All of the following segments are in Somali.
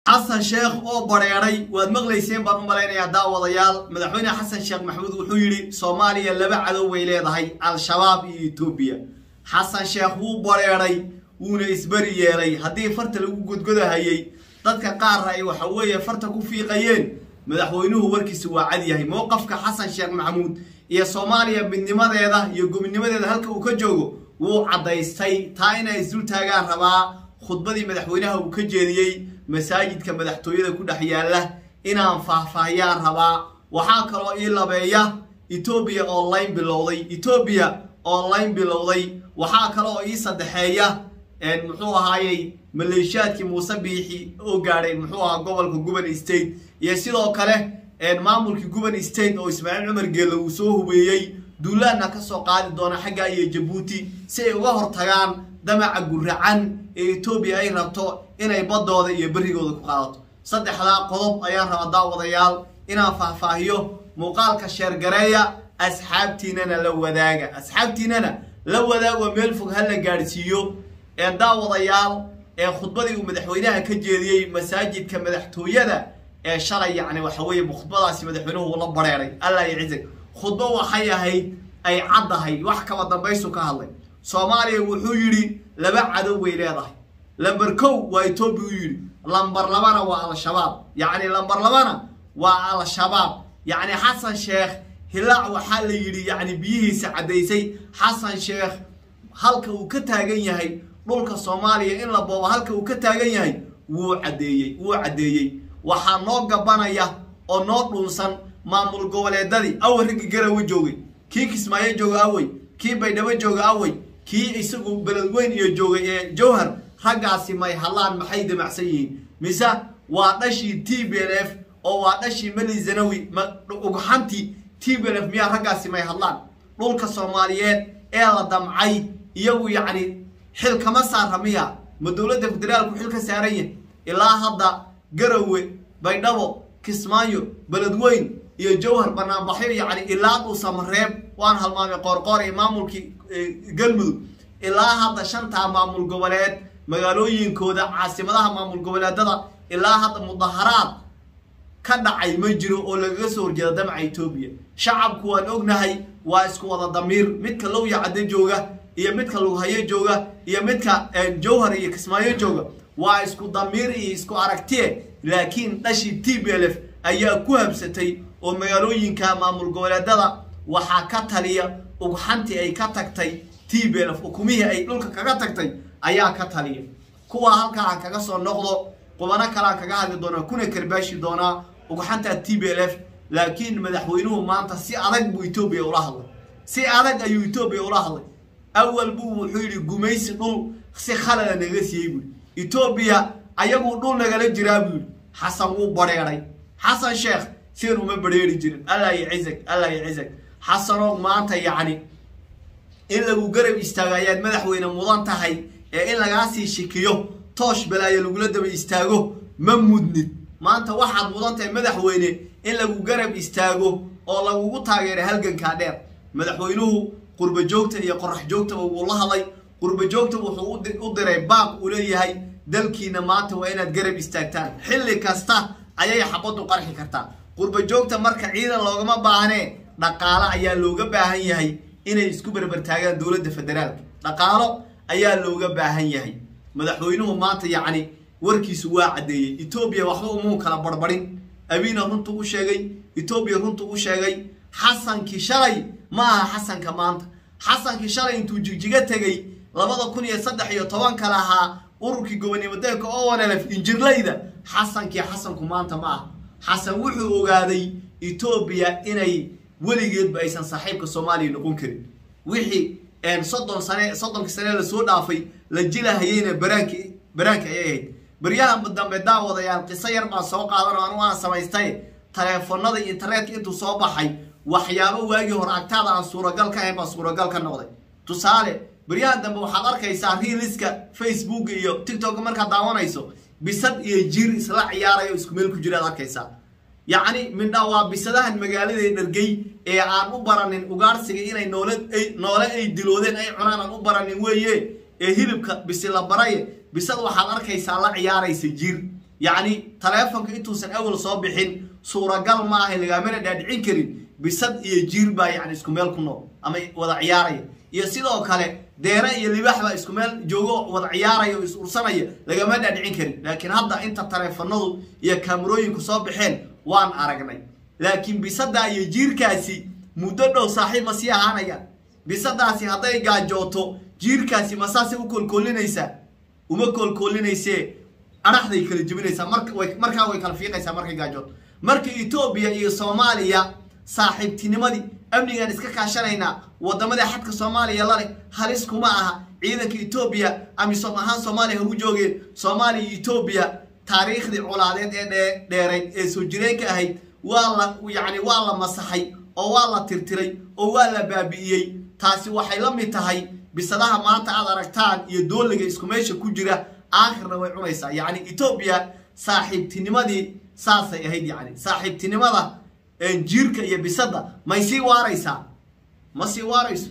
xasan sheekh oo bareeray waad maqlayseen baan u malaynayaa daawadayaal madaxweyne xasan sheekh maxamuud wuxuu yidhi soomaaliya laba cadow way leedahay al-shabaab iyo etoobiya xasan sheekh wuu bareeray wuuna isberi yeelay haddii farta lagu godgodahayey dadka qaarna ay waxa weeye farta ku fiiqayeen madaxweynuhu warkiisa waa cad yahay mowqafka xasan sheekh maxamuud iyo soomaaliya midnimadeeda iyo gobinimadeeda halka uu ka joogo wuu caddaystay taa inay isdul taagaan rabaa khudbadii madaxweynaha uu ka jeediyey masaajidka madaxtooyada ku dhex yaalla inaan faahfaahiyaan rabaa waxaa kaloo ii labeeya etoobiya online bilowday etoobiya online bilowday waxaa kaloo ii saddexeeya muxuu ahaayey maleeshiyaadkii muuse biixi oo gaadhay muxuu ahaa gobolka guban state iyo sidoo kale maamulkii guban state oo ismaaciil cumar geelle uu soo hubeeyey duulaanna ka soo qaadi doona xaggaa iyo jabuuti si ay uga hortagaan damaca guracan ee etoobiya ay rabto inay baddooda iyo berrigooda ku qaadato saddexdaa qodob ayaan rabaa daawadayaal inaan faahfaahiyo muuqaalka sheergareeya asxaabtiinana la wadaaga asxaabtiinana la wadaago meel fog ha la gaadhsiiyo ee daawadayaal ee khudbadii uu madaxweynaha ka jeediyey masaajidka madaxtooyada ee shalay yacni waxa weeye khudbadaasi madaxweynuhu uu la bareeray allah yacizag khudbo waxay ahayd ay caddahay wax kaba dambaysu ka hadlay soomaaliya wuxuu yidhi laba cadow way leedahay lamber kow waa etoobiya u yidhi lamber labana waa al-shabaab yacni lamber labana waa al-shabaab yacni xasan sheekh hilaac waxaa la yidhi yacni biyihiisa caddaysay xasan sheekh halka uu ka taagan yahay dhulka soomaaliya in la boobo halka uu ka taagan yahay wuu caddeeyey wuu caddeeyey waxaa noo gabanaya oo noo dhunsan maamul goboleedadii awey raggi garawe joogay kii kismaayo jooga awey kii baydhabo jooga awey kii isagu beledweyn iyo joogay ee jowhar raggaasi may hadlaan maxay damacsan yihiin mise waa dhashii t b l f oo waa dhashii meli zanawi ugxantii t b l f miyaa raggaasi may hadlaan dhulka soomaaliyeed ee la damcay iyagu yacni xil kama saara miya ma dowladda federaalku xil ka saaran yahay ilaa hadda garawe baydhabo kismaayo beledweyn iyo jowhar banaanbaxyo yacni ilaa dhuusamareeb waan halmaamay qoorqoor iyo maamulkii galmudug ilaa hadda shantaa maamul goboleed magaalooyinkooda caasimadaha maamul goboleedada ilaa hadda mudaharaad ka dhacay ma jiro oo lagaga soo horjeeda damaca etoobiya shacabku waan ognahay waa isku wada damiir midka lowya cadde jooga iyo midka lughayo jooga iyo midka jowhar iyo kismaayo jooga waa isku damiir iyo isku aragtiye laakiin dhashii t b l f ayaa ku habsatay oo magaalooyinka maamul goboleedada waxaa ka taliya ugxantii ay ka tagtay t b l f ukumihii ay dhulka kaga tagtay ayaa ka taliya kuwaa halkaa kaga soo noqdo qubano kalea kaga hadli doonaa kuna karbaashi doonaa ugxanta t b l f laakiin madaxweynuhu maanta si adag buu etoobiya ula hadlay si adag ayuu etoobiya ula hadlay awal buu wuxuu yidhi gumaysi dhul si khalada naga siiyey buui etoobiya ayaguu dhul nagala jiraa buu yidhi xasan wuu bareeray xasan sheekh sidan uma bareeri jirin allah yacizag allah yacizag xasanoog maanta yacni in lagu garab istaago ayaad madaxweyne mudan tahay ee in lagaa sii shikiyo toosh balaayo lagula daba istaago ma mudnid maanta waxaad mudan tahay madaxweyne in lagu garab istaago oo lagugu taageeray halgankaa dheer madaxweynuhu qurba joogta iyo qorax joogtaba wuu la hadlay qurba joogta wuxuu u diray baaq uu leeyahay dalkiina maanta waa inaad garab istaagtaan xilli kasta ayay xabaddu qarxi kartaa qurba joogta marka ciidan loogama baahnee dhaqaalo ayaa looga baahan yahay inay isku berbertaagaan dowladda federaalka dhaqaalo ayaa looga baahan yahay madaxweynuhu maanta yacni warkiisu waa caddeeyey etoobiya waxba umuu kala barbarin abiina runtuu u sheegay etoobiya runtuu u sheegay xasankii shalay ma aha xasanka maanta xasankii shalay intuu jigjiga tegey labada kun iyo saddex iyo tobanka lahaa ururkii gobonimadeelka owanelef injirlayda xasankii xasanku maanta ma aha xasan wuxuu ogaaday etoobiya inay weligeedba aysan saaxiibka soomaaliya noqon karin wixii soddon sane soddonkii sane lasoo dhaafay la jilahayeyna baraanki baraanki ayay ahayd baryaha dambe daawadayaal qiso yar baan soo qaadan oo anu aan samaystay taleefonada internetka intuu soo baxay waxyaabo waagii hore agtaada aan suuragal ka ahayn baa suuragal ka noqday tusaale baryaha dambe waxaad arkaysaa riiliska facebook iyo tiktok markaad daawanayso bisad iyo jir isla ciyaarayo isku meel ku jiraad arkaysaa yacni midha waa bisadahan magaalada dhargey ee aan u baranin ugaarsiga inay noole noole ay diloodeen ay cunaan aan u baranin weeye ee hilibka bisi la baraye bisad waxaad arkaysaa la ciyaaraysa jir yacni taleefonka intuusan awal soo bixin suuragal ma ahay lagaamana dhaadhicin karin bisad iyo jiir baa yani isku meel ku nool ama wada ciyaaraya iyo sidoo kale deere iyo libaax baa isku meel joogo wada ciyaaraya oo is ursanaya lagama dhaadhicin karin laakiin hadda inta taleefanadu iyo kaamarooyinku soo baxeen waan aragnay laakiin bisadaa iyo jiirkaasi muddo dhow saaxiib ma sii ahaanayaan bisadaasi hadday gaajooto jiirkaasi ma saasay u koolkoolinaysaa uma koolkoolinaysee adhaxday kala jebinaysaa markaa way kala fiiqaysaa markay gaajooto marka etoobiya iyo soomaaliya saaxiibtinimadii amnigaan iska kaashanaynaa wadamada xadka soomaaliya laleh halis kuma aha ciidanka etoobiya amisom ahaan soomaaliya hagu joogeen soomaaliya iyo etoobiya taariikhdii colaadeed ee dheerayd ee soo jireenka ahayd waa la yacni waa la masaxay oo waa la tirtiray oo waa la baabi'iyey taasi waxay la mid tahay bisadaha maanta aad aragtaan iyo dooliga isku meesha ku jira aakhirna way cunaysaa yacni etoobiya saaxiibtinimadii saasay ahayd yacni saaxiibtinimada jiirka iyo bisada may sii waaraysaa ma sii waarayso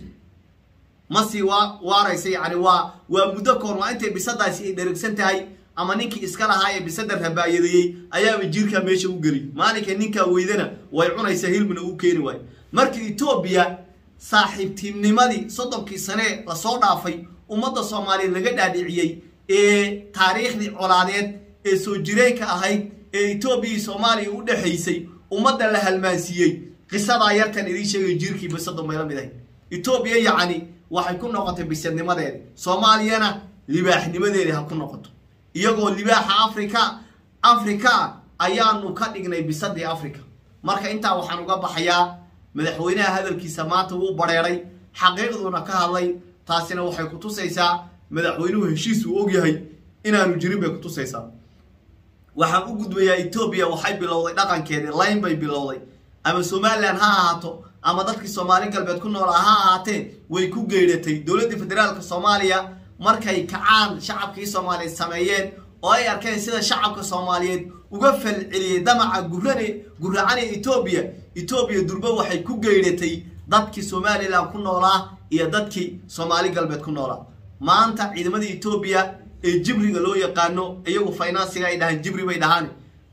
ma sii wa waaraysa yacni waa waa muddo koor waa intay bisadaasi ay dherigsan tahay ama ninkii iska lahaa ee bisada rabaayadeeyey ayaaba jiirkaa meesha u geli maalinka ninkaa weydana way cunaysaa hilmina u keeni waayo marka etoobiya saaxiibtinimadii soddonkii sanee lasoo dhaafay ummadda soomaaliyeed laga dhaadhiciyey ee taariikhdii colaadeed ee soo jireenka ahayd ee etoobiya iyo soomaaliya u dhexaysay ummadda la halmaansiiyey qisadaa yartan idiin sheegay jiirkii bisadu may la mid ahayd etoobiya yacni waxay ku noqotay bisadnimadeedi soomaaliyana libaaxnimadeedi ha ku noqoto iyagoo libaaxa africa africa ayaanu ka dhignay bisadii africa marka intaa waxaan uga baxayaa madaxweynaha hadalkiisa maanta wuu bareeray xaqiiqduuna ka hadlay taasina waxay ku tusaysaa madaxweynuhu heshiis uu ogyahay inaanu jirin bay ku tusaysaa waxaan u gudbayaa etoobiya waxay bilowday dhaqankeedii layn bay bilowday ama somalilan ha ahaato ama dadkii soomaali galbeed ku noolaa ha ahaatee way ku geydhatay dowladdii federaalka soomaaliya markay kacaan shacabkii soomaaliyeed sameeyeen oo ay arkeen sida shacabka soomaaliyeed uga falceliyey damaca gurane guracane etoobiya etoobiya durbo waxay ku geydhatay dadkii somalilan ku noolaa iyo dadkii soomaali galbeed ku noolaa maanta ciidamada etoobiya ee jibriga loo yaqaano iyagu finansiga ay dhahaan jibri bay dhahaan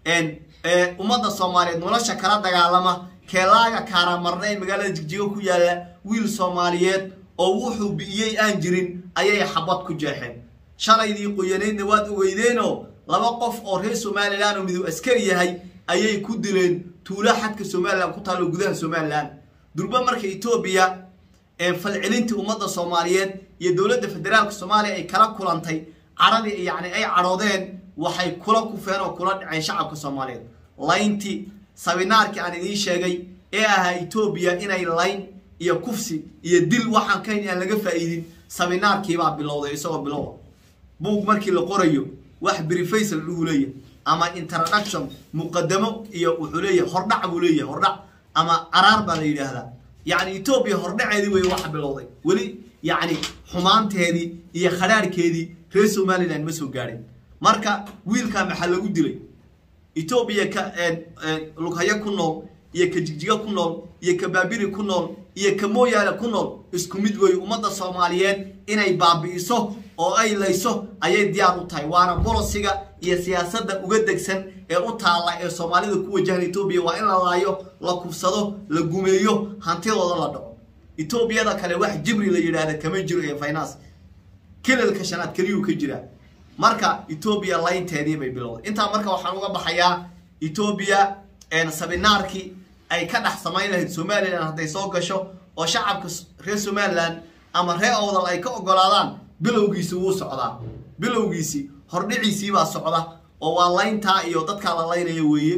ummadda soomaaliyeed nolosha kala dagaalama keelaaga kaaramarna ee magaalada jigjigo ku yaalla wiil soomaaliyeed oo wuxuu bi'iyey aan jirin ayay xabad ku jeexeen shalaydii qoyaneydna waad ogeydeenoo laba qof oo reer somalilan oo miduu askari yahay ayay ku dileen tuulo xadka somalilan ku taalo gudaha somalilan durba marka etoobiya falcelintii ummadda soomaaliyeed iyo dowladda federaalka soomaaliya ay kala kulantay caradii yacni ay cadhoodeen waxay kula kufeen oo kula dhaceen shacabka soomaaliyeed layntii sabinaarkii aan idiin sheegay ee ahaa etoobiya inay layn iyo kufsi iyo dil waxaan kayn aan laga faa'iidin sabinaarkiibaa bilowday isagoo bilowa buug markii la qorayo wax brifaysal dhuu leeyahay ama introduction muqadamo iyo wuxuu leeyahay hordhac buu leeyahay hordhac ama araar baa la yidhaahdaa yacni etoobiya hordhaceedii wey waxa bilowday weli yacni xumaanteedii iyo khadhaarhkeedii reer somalilan ma soo gaadhin marka wiilkaa maxaa lagu dilay etoobiya ka lughayo ku nool iyo ka jigjigo ku nool iyo ka baabiri ku nool iyo ka mooyaale ku nool isku mid weeye ummadda soomaaliyeed inay baabi'iso oo ay layso ayay diyaar u tahay waana bolosiga iyo siyaasadda uga degsan ee u taalla ee soomaalida ku wajahan etoobiya waa in la laayo la kufsado la gumeeyo hantidooda la dhaco etoobiyada kale wax jibri la yidhaahda kama jiro ee finance kilalka shanaad keliyuu ka jiraa marka etoobiya laynteedii bay bilowday intaa marka waxaan uga baxayaa etoobiya sabinaarkii ay ka dhex samayn lahayd somalilan hadday soo gasho oo shacabka reer somalilan ama reer owdal ay ka ogolaadaan bilowgiisi wuu socdaa bilowgiisi hordhiciisiibaa socda oo waa layntaa iyo dadkaa la laynaya weeye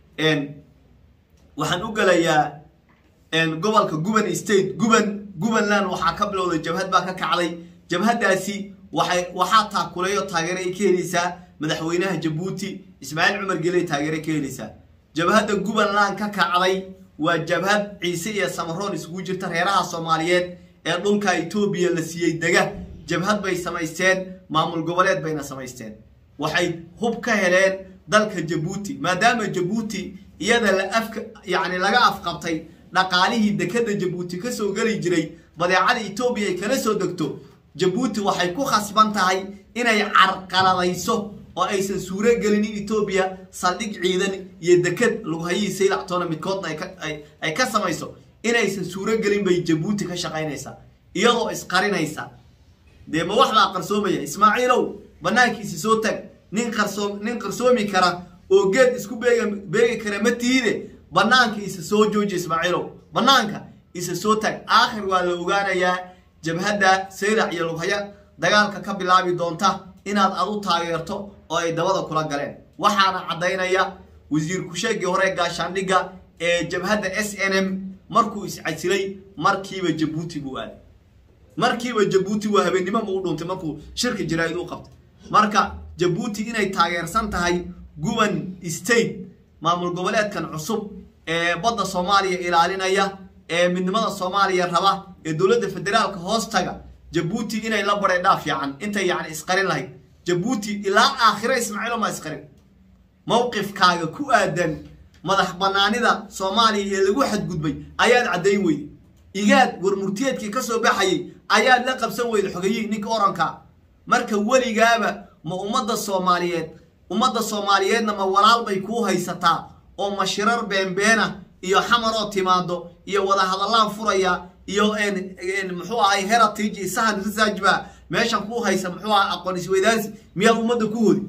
waxaan u gelayaa gobolka guban state guban gubanland waxaa ka bilowday jabhad baa ka kacday jabhadaasi waxay waxaa taakuleeyo taageero ay ka helaysaa madaxweynaha jabuuti ismaaciil cumar geley taageero ka helaysaa jabhadda gubanland ka kacday waa jabhad ciise iyo samaroon isugu jirta reeraha soomaaliyeed ee dhulka etoobiya la siiyey dega jabhad bay samaysteen maamul goboleed bayna samaysteen waxay hub ka heleen dalka jabuuti maadaama jabuuti iyada la afka yacni laga afqabtay dhaqaalihii dekada jabuuti kasoo geli jiray badeecada etoobiya ay kala soo degto jabuuti waxay ku khasban tahay inay carqaladayso oo aysan suuro gelin in etoobiya saldhig ciidan iyo deked lughayihii saylactoona midkoodna ay ka samayso inaysan suuro gelin bay jabuuti ka shaqaynaysaa iyadoo isqarinaysa dee ma wax baa qarsoomaya ismaaciilow banaankiisi soo tag nin qarsoom nin qarsoomi kara oo geed isku beega beegi kara ma tiide banaanka isa soo jooji ismaaciilow banaanka isa soo tag aakhir waa la ogaanayaa jabhadda saylac iyo lughaya dagaalka ka bilaabi doonta inaad adu taageerto oo ay dabada kula galeen waxaana caddaynaya wasiir kusheegii hore gaashaandhigga ee jabhadda s n m markuu iscasilay markiiba jabuuti buu aaday markiiba jabuuti waa habeennimo ma u dhuuntay markuu shirka jaraa'id u qabtay marka jabuuti inay taageersan tahay guban state maamul goboleedkan cusub ee badda soomaaliya ilaalinaya ee midnimada soomaaliya raba ee dowladda federaalka hoostaga jabuuti inay la bareedhaa fiican intay yacni isqarin lahayd jabuuti ilaa aakhira ismaaciilo ma isqarin mowqifkaaga ku aadan madax banaanida soomaaliya ee lagu xadgudbay ayaad caddayn weyday igaad warmurtiyeedkii ka soo baxayay ayaad la qabsan weyda xogayihii ninka oranka marka weligaaba ma ummadda soomaaliyeed ummadda soomaaliyeedna ma walaal bay kuu haysataa oo mashirar beenbeena iyo xamaroo timaado iyo wadahadallaan furaya iyo muxuu ahay heritage iyo sahan research baa meeshan kuu haysa muxuu ahay aqoon isweydaansi miyaad ummadda ku hodi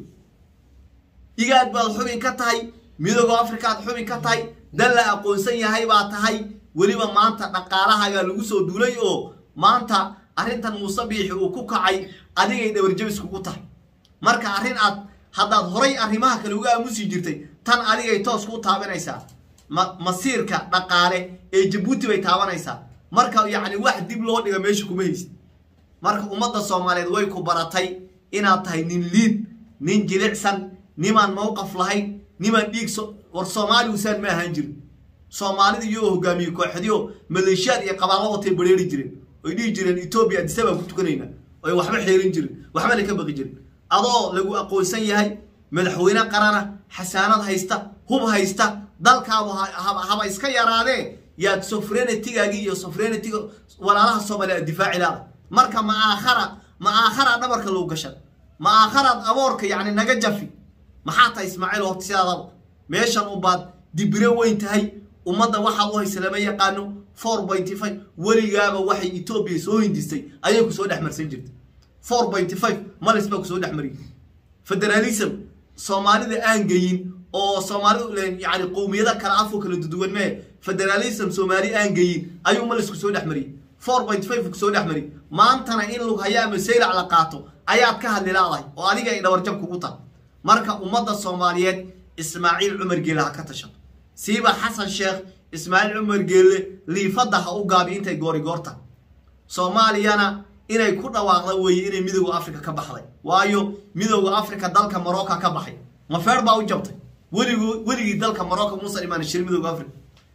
igaad baad xubin ka tahay midooda africa aad xubin ka tahay dan la aqoonsan yahay baa tahay weliba maanta dhaqaalahagaa lagu soo duulay oo maanta arrintan muuse biixi uu ku kacay adigay dhawarjabis kugu tahay marka arrin aad haddaad horay arrimaha kale uga aamusi jirtay tan adigay toos kuu taabanaysaa ma masiirka dhaqaale ee jabuuti bay taabanaysaa marka yacni wax dib loo dhiga meesha kuma haysid marka ummadda soomaaliyeed way ku baratay inaad tahay nin liid nin jilicsan nimaan mowqaf lahayn nimaan dhiig war soomaali usaan ma ahaan jirin soomaalida iyagoo hogaamiye kooxdiyo maleeshiyaad iyo qabaallo watay bareeri jireen oy dhihi jireen etoobiya adisa baan ku tukanayna oy waxba xeerin jirin waxbana ka baqi jirin adoo lagu aqoonsan yahay madaxweyne qarana xasaanad haysta hub haysta dalkaabu haba iska yaraadee yaad sofrenetigaagii iyo sofrenetiga walaalaha soomaaliya aad difaaci laada marka ma aakhara ma aakhara dhabarka lagu gashan ma aakharaad aboorka yacni naga jafi maxaa tahay ismaaciil horta sidaadaba meeshan ubaad dibiro weyn tahay ummadda waxaa u haysa lama yaqaano four pointy five weligaaba waxay etoobiya soo hindistay ayay kusoo dhex marsan jirtay four pointy five malis baa kusoo dhex mariyay federalism soomaalida aan geyin oo soomaalidu yani qowmiyada kale afo kala duduwan mee federalism soomaali aan geyin ayuu malis kusoo dhex mariyay four point five kusoo dhex mariyay maantana in lug hayaa masaylac la qaato ayaad ka hadli laadahay oo adiga ay dhawarjab kugu tahay marka ummadda soomaaliyeed ismaaciil cumar geele ha ka tashato siiba xasan sheekh ismaaciil cumar geelle liifadda ha u gaabi intay goorigoorta soomaaliyana inay ku dhawaaqda weeye inay midooda africa ka baxday waayo midooda africa dalka marocca ka baxay mafeer baa u jabtay weligu weligii dalka marocco muusan imaan shir midooda africa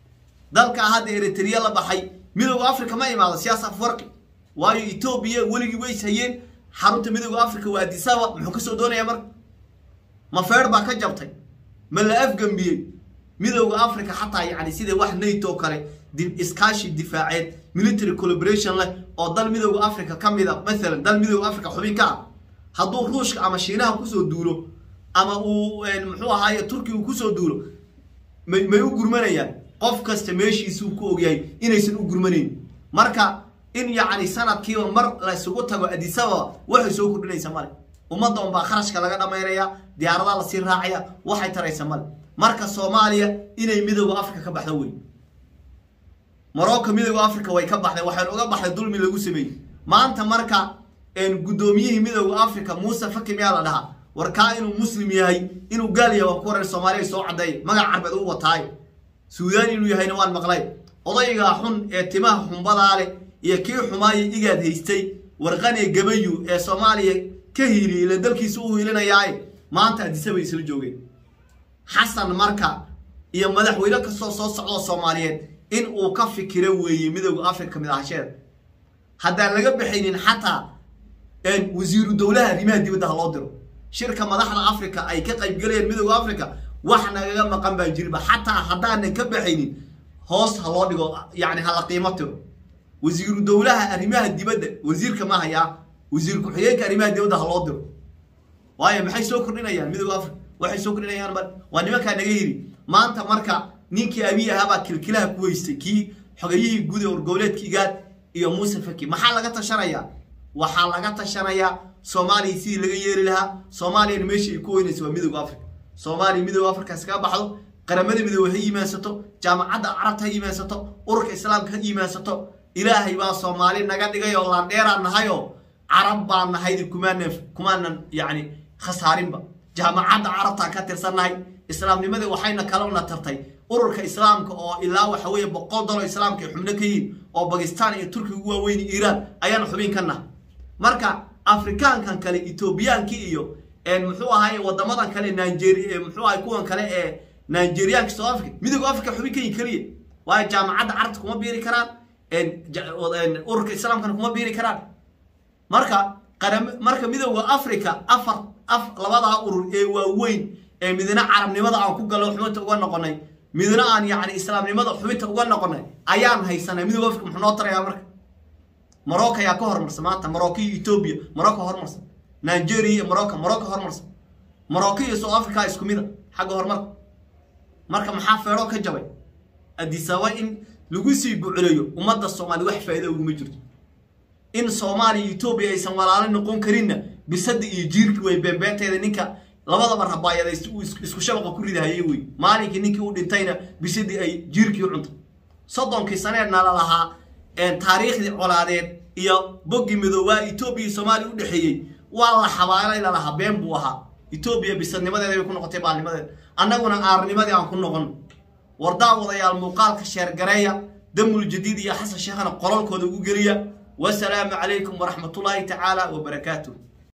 dalka hadda eritrea la baxay midooda africa ma imaado siyaas afwarqi waayo etoobiya weligii ways hayeen xarunta midooda africa waa adisaba muxuu kasoo doonaya marka mafeer baa ka jabtay ma la afgambiyey midooda africa xataa yani sida wax nato kale iskaashi difaaceed military collaboration leh oo dal midooda africa ka mida maalan dal midooda africa xubin ka ah hadduu ruushka ama shiinaha kusoo duulo ama uu muxuu ahaaye turkiya uu kusoo duulo may may u gurmanayaan qof kasta meeshiisuu ku ogyahay inaysan u gurmanayn marka in yacni sanadkiiba mar la isugu tago adisababa waxay soo kordhinaysa male ummadda unbaa kharashka laga dhamaynaya diyaaradaa lasii raacaya waxay taraysa male marka soomaaliya inay midooda africa ka baxdo wey morocco midooda africa way ka baxday waxaynu uga baxday dulmi lagu sameeyey maanta marka guddoomiyihii midooda africa muuse faki miyaa la dhahaa warkaa inuu muslim yahay inuu gaal yahay waan ku waran soomaaliya soo caddeey magac carbeed u wataaye suudaan inuu yahayna waan maqlay odaygaa xun ee timaha xumbadaa leh iyo kii xumaayo igaad haystay warqane gabayu ee soomaaliya ka hiiliyay ila dalkiisa u hiilinayaaye maanta adisabay isla joogeen xasan marka iyo madaxweyne kastoo soo socdoo soomaaliyeed in uu ka fikiro weeye midooda africa kamid ahasheeda haddaan laga baxaynin xataa wasiiru dowlaha arrimaha dibadda ha loo diro shirka madaxda africa ay ka qaybgalayaan midooda africa wax nagaga maqan baan jirinba xataa haddaanan ka baxaynin hoos ha loo dhigo yani hala qiimo tiro wasiiru dowlaha arrimaha dibadda wasiirka ma hayaa wasiir ku-xigeenka arrimaha dibadda ha loo diro waayo maxay soo kordhinayaan midooda africa waxay soo kordhinayaan mar waa nimankaa naga yiri maanta marka ninkii abiy ahaabaa kilkilaha ku weystay kii xogayihii guud ee orgoboleedka igaad iyo muuse faki maxaa laga tashanayaa waxaa laga tashanayaa soomaaliya sidii laga yeeli lahaa soomaaliyana meeshii ay ku weynaysa waa midooda africa soomaaliya midooda africa iskaga baxdo qaramada midoobe ha yimaansato jaamacadda carabta ha yimaansato ururka islaamka ha yimaansato ilaahay baa soomaali naga dhigay oo laandheeraan nahayoo carab baan nahaydi kumaanan kumaanan yacni khasaarinba jaamacadda carabtaan ka tirsannahay islaamnimadii waxayna kalona tartay ururka islaamka oo ilaa waxa weeye boqol dalo islaamka ay xubno ka yihiin oo bakistan iyo turkiga ugu waaweyn iiraan ayaana xubin ka nahay marka afrikaankan kale etoobiyaankii iyo muxuu ahaay wadamadan kale nigeria muxuu ahay kuwan kale ee nigerianka south africa midooda africa xubin ka yihin keliya waayo jaamacadda carabta kuma biiri karaan ururka islaamkana kuma biiri karaan marka qaram marka midooda africa afar af labadaa urur ee waaweyn ee midna carabnimada aan ku gallo xubinta uga noqonay midna aan yacni islaamnimada xubinta uga noqonay ayaan haysanay midooda africa muxuu noo tarayaa marka morocco ayaa ka hormarsan maanta morocco iyo etoobiya morocco hormarsan nigeria iyo morocco morocco hormarsan morocco iyo south africa isku mida xagga horumarka marka maxaa feedho ka jabay adisaba in lagu sii bucleeyo ummadda soomaaliya wax faa'iida uguma jirto in soomaaliya iyo etoobiya aysan walaalo noqon karinna bisada iyo jiirki way beembeenteeda ninka labadaba rabaayada isku shabaqa ku ridahayay wey maalinkii ninkii u dhintayna bisadii ay jiirkii u cuntay soddonkii saneedna la lahaa taariikhdii colaadeed iyo boggii midoobaa etoobiya iyo soomaaliya u dhexeeyey waa la xabaalay lalahaa been buu ahaa etoobiya bisadnimadeeda bay ku noqotay baalnimadeeda annaguna aarnimadii aan ku noqon wardaa wadayaal muuqaalka sheergareeya damul jadiid iyo xasan sheekhana qololkooda ugu geliya wasalaamu calaykum waraxmatullaahi tacaala wabarakaatuh